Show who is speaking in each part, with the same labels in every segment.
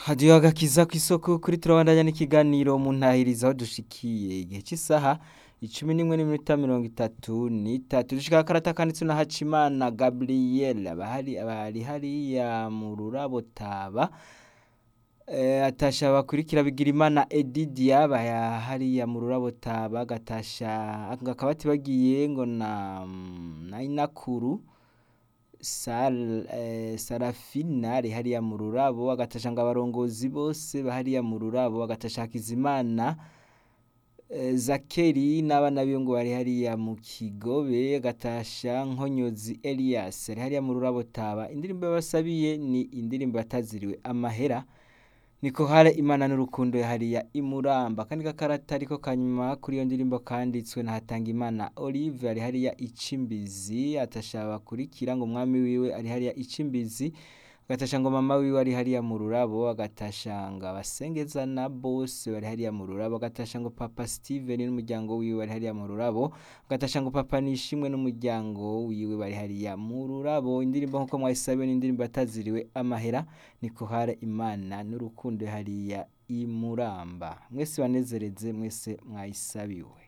Speaker 1: hadiyo agakiza ku isoko kuri turabandanya n'ikiganiro mu ntahiriza aho dushikiye igihe cy'isaha icumi n'imwe n'iminota mirongo itatu n'itatu dushika akarata kanditswe na hacimana gabriel abahari abari hariya mu rurabo taba Eh, atasha bakurikira bigira imana edidia baya hariya mu rurabo taba gatasha akabati bagiye ngo na na inakuru Sal, eh, Sarafina ari hariya mu rurabo agatasha ngo abarongozi bose bahariya mu rurabo agatasha Hakizimana eh, Zakeri n'abana biwe ngo bari hariya mu Kigobe agatasha Nkonyozi Elias ari hariya mu rurabo taba indirimbo basabiye ni indirimbo bataziriwe amahera niko hare imana n'urukundo hariya imuramba kandi gakarata ariko kanyuma kuri iyo ndirimbo kanditswe na Hatangimana Olive ari hariya icimbizi atashaba kurikira ngo umwami wiwe ari hariya icimbizi agatasha ngo mama wiwe ari hariya mu rurabo agatasha ngo abasengezana bose bari hariya mu rurabo agatasha ngo papa Steven n'umuryango wiwe bari hariya mu rurabo agatasha ngo papa nishimwe n'umuryango wiwe bari hariya mu rurabo indirimbo nkuko mwayisabiwe n'indirimbo ataziriwe amahera niko hare imana n'urukundo hariya imuramba mwese banezereze mwese mwayisabiwe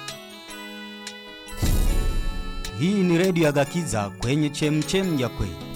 Speaker 2: Hii ni redio ya Gakiza kwenye chemchem ya kweli.